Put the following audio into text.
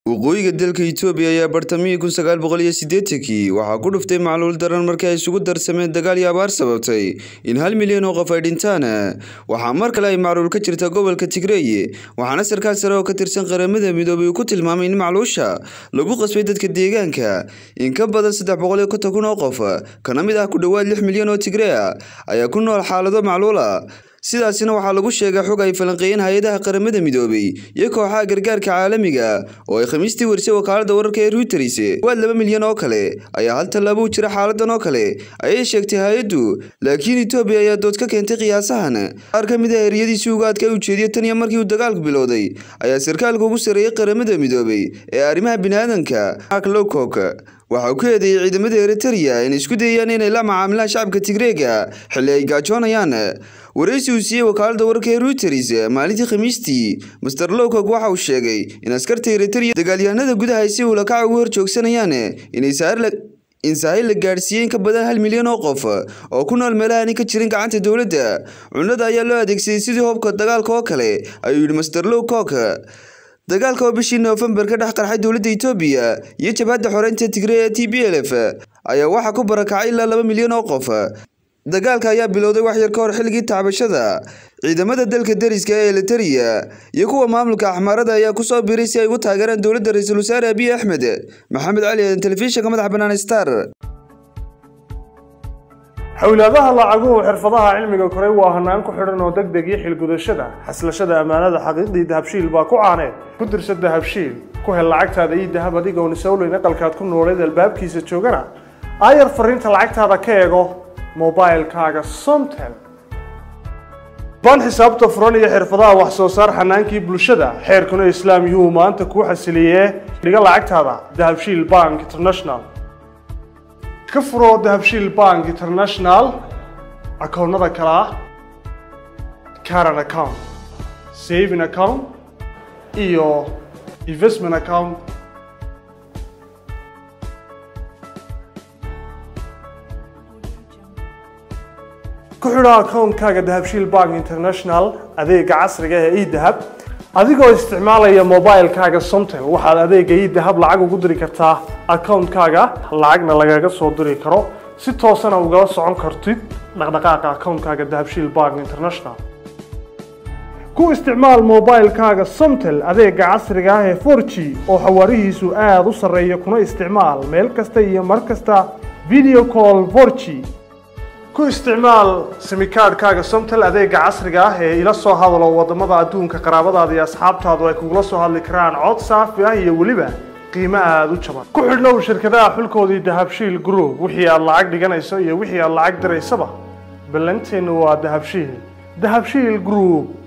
waqooyiga dalka itoobiya ayaa bartamihii kun sagaal boqol iyo siddeetankii waxaa ku dhuftay macluul daran markii ay isugu darsameen dagaal iyo abaar sababtay in hal milyan oo qof ay dhintaan waxaa mar kale ay macluul ka jirta gobolka tigreeye waxaana sarkaal sare oo ka tirsan qaramada midoobay uu ku tilmaamay in macluusha lagu qasbay dadka deegaanka in ka badan saddex boqol iyo konton kun oo qof kana mid ah ku dhowaad lix milyan oo tigree ah ayaa ku nool xaalado macluula sidaasina waxaa lagu sheegay xog ay falanqeeyeen hay-adaha qaramada midoobay iyo kooxaha gargaarka caalamiga oo ay khamiistii warisay wakaalada wararka ee reuters waad laba milyan oo kale ayaa hal tallaabo u jira xaaladan oo kale ayay sheegtay hay-addu laakiin etoobiya ayaa dood ka keentay qiyaasahan qaar ka mid ah eriyadiisii ugaadka ay ujeediya tan iyo markii uu dagaalku bilowday ayaa sarkaalka ugu sarreeyey qaramada midoobay ee arrimaha biniaadanka mark lowcock waxa uu ku eedeeyey ciidamada eritereya inay isku dayayaan inay la macaamilaan shacabka tigreega xilli ay gaajoonayaan waraysi uu siiyey wakaalada wararka ee reuters maalintii khamiistii master lowcog waxa uu sheegay in askarta eritereya dagaalyahanada gudaha ay si ulakaca ugu hor joogsanayaan inay in sahayl la gaadhsiiyey in ka badan hal milyan oo qof oo ku nool meelahaani ka jirin gacanta dowladda cunada ayaa loo adeegsaday sidii hobka dagaalka oo kale ayuu yidhi master lowcog dagaalka oo bishii noofembar ka dhex qarxay dowladda itoobiya iyo jabhadda xoreynta tigree ee t b l f ayaa waxaa ku barakacay ilaa laba milyan oo qof dagaalka ayaa bilowday wax yar ka hor xilligii tacbashada ciidamada dalka dariska ee elitereya iyo kuwa maamulka axmaarada ayaa kusoo biiray si ay ugu taageeraan dowladda ra-iisul wasaare abiy axmed maxamed cali eedan telefishinka madaxa bannaan star xowlaadaha lacaguhu xirfadaha cilmiga koray waa hanaan ku xidhan oo deg deg iyo xilgudashada xaslashada ammaanada xaqiiqdii dahabshiil baa ku caaneed ku dirsa dahabshiil ku hel lacagtaada iyo dahab adigoon isowleyn aqalkaad ku nooleed albaabkiisa joogana aayar fariinta lacagtaada ka eego mobilkaaga somtel baan xisaabta furan iyo xirfadaha wax soo saar xanaankii bulshada xeerkuna islaam yuhuu maanta kuu xasiliyee dhiga lacagtaada dahabshiil bank international ka furo dahabshiil bank international akoonnada kale ah caran account saving account iyo investment account ku xidho akoonkaaga dahabshiil bank international adeega casriga ee edahab adigoo isticmaalaya mobilkaaga somtel waxaad adeega edahab lacag ugu diri kartaa akoonkaaga lacagna lagaga soo diri karo si toosana ugala socon kartid dhaqdhaqaaqa akoonkaaga dahabshiil bank international ku isticmaal mobilkaaga somtel adeega casriga ah ee for g oo xawaarihiisu aada u sarreeya kuna isticmaal meel kasta iyo mar kasta video call for g ku isticmaal simikaadhkaaga somtel adeega casriga ah ee ila soo hadalo wadamada adduunka qaraabadaada iyo asxaabtaadu ay kugula soo hadli karaan cod saafi ah iyo weliba qiimo aada u jaban ku xidhnow shirkadaha xulkoodii dahabshiil group wixii aad lacag dhiganayso iyo wixii aad lacag diraysaba ballanteennu waa dahabshiil dahabshiil group